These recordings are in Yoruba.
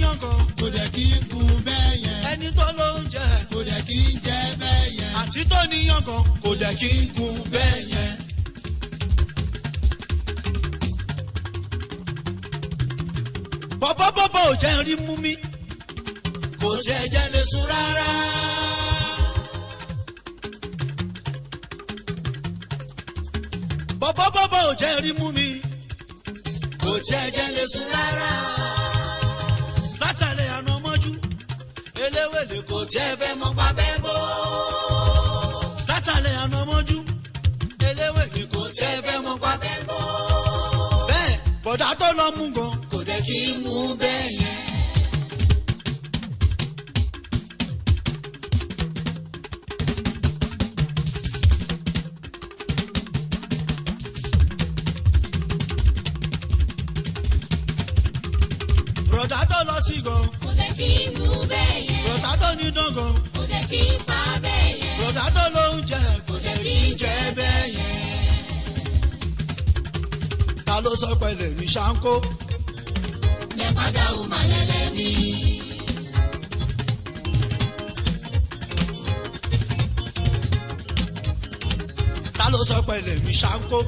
yangàn kò dẹ̀ kí n kun bẹ́ẹ̀ yẹn ẹni tó ló ń jẹ kò dẹ̀ kí n jẹ́ bẹ́ẹ̀ yẹn. àti tó ní yangàn kò dẹ̀ kí n kun bẹ́ẹ̀ yẹn. bọ́bọ́bọ́bọ́ ò jẹ́ rí mú mi kò tiẹ̀ jẹ́ lè sùn rárá. bọ́bọ́bọ́bọ́ ò jẹ́ rí mú mi kò tiẹ̀ jẹ́ lè sùn rárá. látàlẹ́ àná mọ́jú eléwèlé kò tiẹ̀ fẹ́ mọ́ pa bẹ́ẹ̀ bó. látàlẹ́ àná mọ́jú eléwèlé kò tiẹ̀ fẹ́ mọ́ pa bẹ́ẹ̀ bó. bẹ́ẹ̀ bọ̀dá tó lọ mú gan kò dẹ̀ kí í mú bẹ́ẹ̀ yẹn. bọ̀dá tó lọ sí gan kò lè kí n mú bẹ́ẹ̀ yẹn bọ̀dá tó ní dán gan kò lè kí n pa bẹ́ẹ̀ yẹn bọ̀dá tó ló ń jẹ kò dẹ̀ kí í jẹ bẹ́ẹ̀ yẹn. ta ló sọ pẹ̀lẹ́ mi ṣáńkó lè padà wù má lẹ́lẹ́ mi. ta ló sọ pẹ̀lẹ́ mi ṣáńkó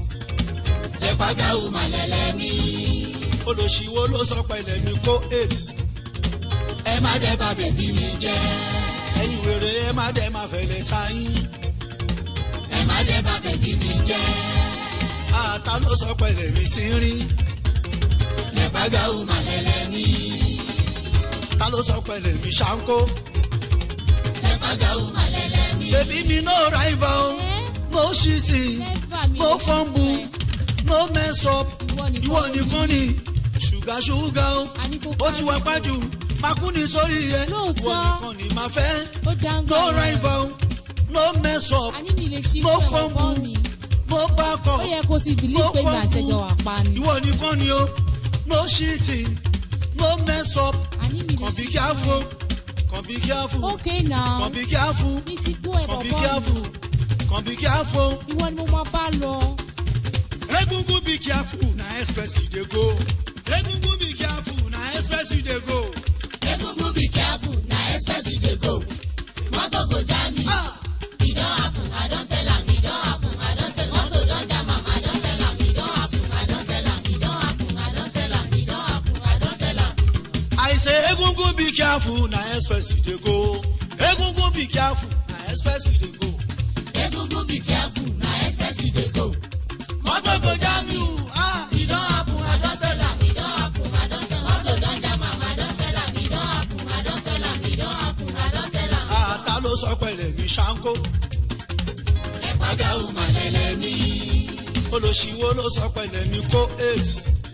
lè padà wù má lẹ́lẹ́ mi. olùṣíwó ló sọ pẹ̀lẹ́ mi kó eight ẹ má dẹ́ bà bèbí mi jẹ́ ẹ̀yin wèrè ẹ má dẹ̀ má fẹ̀lẹ̀ ta yín ẹ má dẹ́ bà bèbí mi jẹ́ Ah, ta ló sọ pẹ̀lẹ́ mi sí rí lè padà wù má lẹ́lẹ́ mi. ta ló sọ pẹ̀lẹ́ mi ṣáńkó lè padà wù má lẹ́lẹ́ mi. bèbí mi no rival no cheating Never mi no lè ṣe fumble fẹ́. no mess up Ìwọ nìkan ìwọ ló nìkan ni ṣùgà ṣùgà o A ní kó ó ti wá kárí. pájú makú ní sórí yẹ Lóòótọ́. ìwọ nìkan ni màá fẹ́ ó dáńgá no yẹn. rival no mess up a ní mi lè ṣí no fún fumble ọ̀pọ̀ mi no back ó up yẹ kó ti bìlí no pé mi àṣẹjọ wà pa ni ìwọ nìkan ni o no cheating no mess up a ní mi lè kàn bí ṣí careful kàn bí careful ok now kàn bí careful mi ti gbọ́ ẹ̀ kàn bí bọ̀bọ̀ mi careful kàn bí careful. ìwọ ni mo máa bá lọ egungun be careful na express you dey go egungun be careful na express you dey go. egungun be careful na express you dey go. mọ́tò go jam me. Ah! e don happen i don tell am e don happen i don tell am. mọ́tò don jam am i don tell am e don happen i don tell am e don happen i don tell am e don happen i don tell am. I say egungun be careful na express you dey go. Egungun be careful na express you dey go. egungun be careful na express you dey go. Mọ́tò go jam you. Ah! e don happen i don tell am e don happen i don tell am. mọ́tò don jam am i don tell am e don happen i don tell am e don happen i don tell am. Ah, ta ló sọ pẹ̀lẹ́ mi ṣáńkó? ẹ̀pàgà wù má lẹ́lẹ́ mi. Olùṣíwó ló sọ pẹ̀lẹ́ mi kó eight.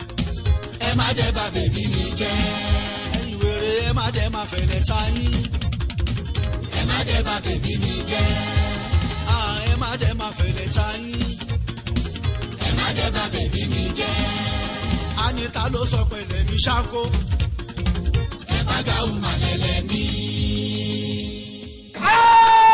ẹ má dẹ́ bà bèbí mi jẹ́. Ẹ̀yin wèrè ẹ má dẹ̀ má fẹ̀lẹ̀ ta yín. ẹ má dẹ́ bà bèbí mi jẹ́. Ah, ẹ má dẹ̀ má fẹ̀lẹ̀ ta yín. ẹ má dẹ́ bà bèbí mi jẹ́. A ní ta ló sọ pẹ̀lẹ́ mi ṣáńkó? ẹ̀pàgà wù má lẹ́lẹ́ mi. Ah!